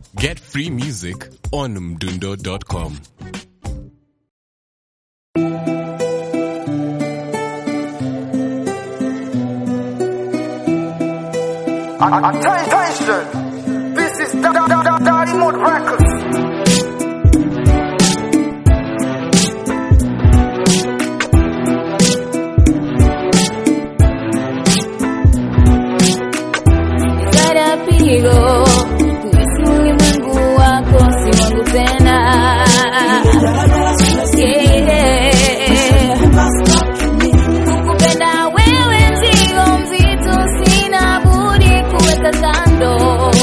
Get free music on mdundo.com. Attention! This is Da- Da- Da- Da- Daddy Mode Records. Kada pigo kuishi ulimwengu wako si wangu tena Yeah. Kukupenda wewe mzigo mzito, sina budi kuweka kando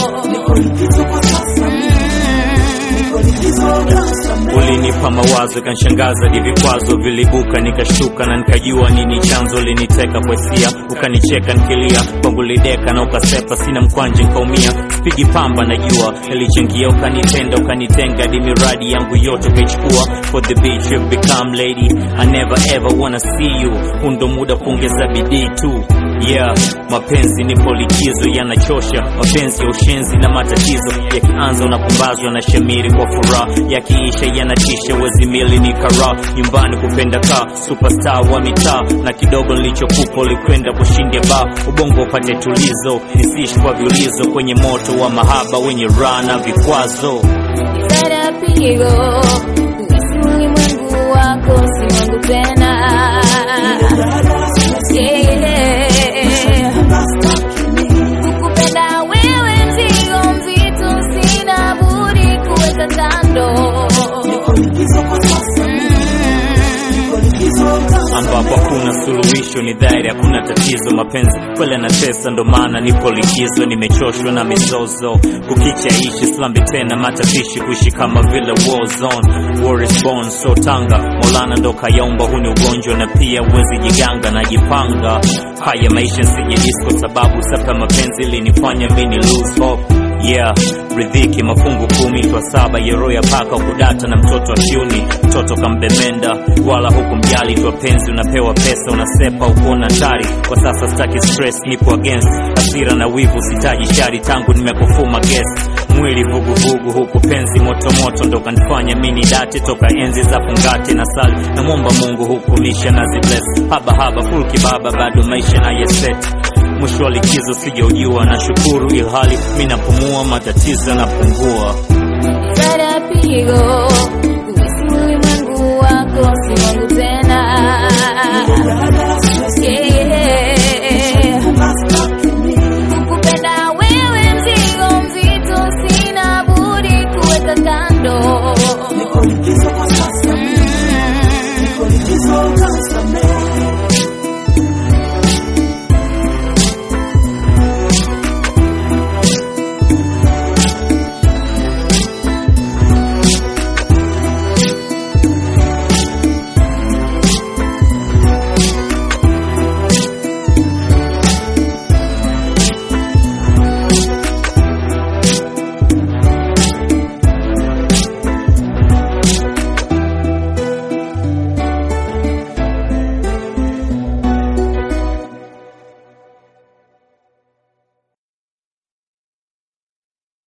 ulinipa mawazo kanshangaza di vikwazo vilibuka nikashtuka na nikajua nini chanzo liniteka kwa hisia ukanicheka nikilia kwangu lideka na ukasepa sina mkwanje nkaumia spigi pamba najua ilichangia ukanitenda ukanitenga di miradi yangu yote ukaichukua for the beach you've become lady I never ever wanna see you hundo muda kuongeza bidii tu yeah mapenzi nipo likizo yanachosha mapenzi ya ushenzi na matatizo yakianza unapumbazwa na shamiri kwa furaha yakiisha yanatisha wezi mili ni kara nyumbani kupenda kaa superstar wa mitaa na kidogo nilichokupa ulikwenda kushindia ba ubongo upate tulizo nisiishi kwa viulizo kwenye moto wa mahaba wenye raha na vikwazo Kada pigo kuishi ulimwengu wako si wangu tena Yeah. Kukupenda wewe mzigo mzito, sina budi kuweka kando ambapo hakuna suluhisho ni dhahiri hakuna tatizo mapenzi kweli anatesa ndo maana nipo likizo nimechoshwa na mizozo kukicha ishi slambi tena matapishi kuishi kama vile war zone war is born so tanga molana ndo kayaumba huu ni ugonjwa na pia uwezi jiganga najipanga haya maisha nsije disco sababu sapa mapenzi linifanya mini lose hope yeah ridhiki mafungu kumi twa saba yero ya paka kudata na mtoto wa kiuni mtoto kambemenda wala huku mjali twa penzi unapewa pesa unasepa ukuona tari kwa sasa staki stress nipo against hasira na wivu sitaji shari tangu nimekufuma guest mwili vuguvugu huku penzi motomoto ndo kanifanya mini date toka enzi za fungate na sali namwomba mungu huku misha na zibles haba haba full kibaba bado maisha na yeset mwisho wa likizo sijaujua na shukuru ilhali mi napumua matatizo yanapungua Kada pigo